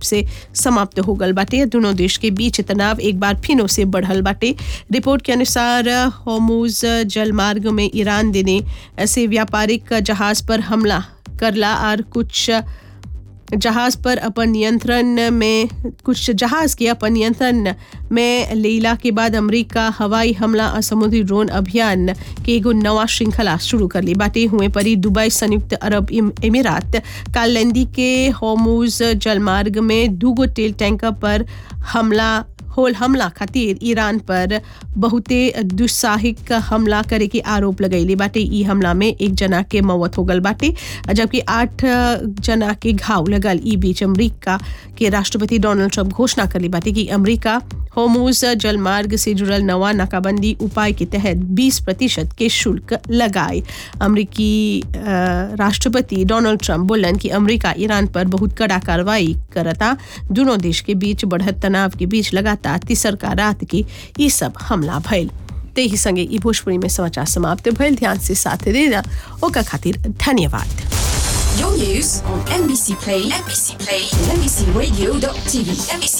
से समाप्त हो गल बाटे दोनों देश के बीच तनाव एक बार फिनो से बढ़ल बाटे रिपोर्ट के अनुसार होमूज जलमार्ग में ईरान देने ऐसे व्यापारिक जहाज पर हमला करला और कुछ जहाज पर अपन नियंत्रण में कुछ जहाज के अपन नियंत्रण में लेला के बाद अमेरिका हवाई हमला और समुद्री ड्रोन अभियान के एगो नवा श्रृंखला शुरू कर ली बाटे हुए परी दुबई संयुक्त अरब अमीरात कालैंदी के होमूज जलमार्ग में दूगो तेल टैंकर पर हमला होल हमला खातिर ईरान पर बहुते दुस्साहिक हमला करे के आरोप लगैले बाटे ई हमला में एक जना के मौत हो गल बाटे जबकि आठ जना के घाव लगल ई बीच अमरीका के राष्ट्रपति डोनाल्ड ट्रंप घोषणा करली बाटे कि अमरीका होमूज जलमार्ग से जुड़ल नवा नाकाबंदी उपाय के तहत 20 प्रतिशत के शुल्क लगाए अमरीकी राष्ट्रपति डोनाल्ड ट्रंप बोलन कि अमरीका ईरान पर बहुत कड़ा कार्रवाई करता दोनों देश के बीच बढ़त तनाव के बीच लगातार तीसर का रात की ये सब हमला भइल ते ही संगे ई भोजपुरी में समाचार समाप्त भइल ध्यान से साथ देना ओकर खातिर धन्यवाद Your news on NBC Play, NBC Play, NBCRadio.tv,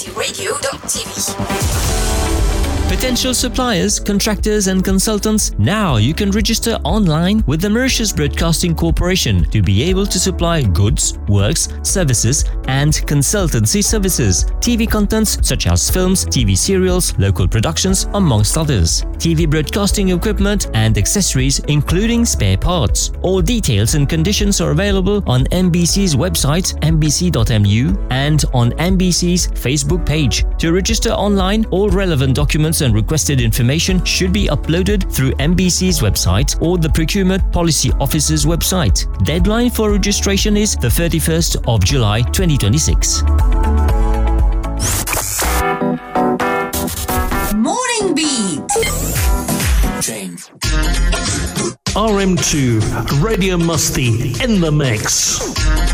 NBCRadio.tv. Potential suppliers, contractors, and consultants, now you can register online with the Mauritius Broadcasting Corporation to be able to supply goods, works, services, and consultancy services. TV contents such as films, TV serials, local productions, amongst others. TV broadcasting equipment and accessories, including spare parts. All details and conditions are available on MBC's website, mbc.mu, and on MBC's Facebook page. To register online, all relevant documents and requested information should be uploaded through MBC's website or the Procurement Policy Office's website. Deadline for registration is the 31st of July 2026. Morning Beat. RM2 Radio Musty in the mix.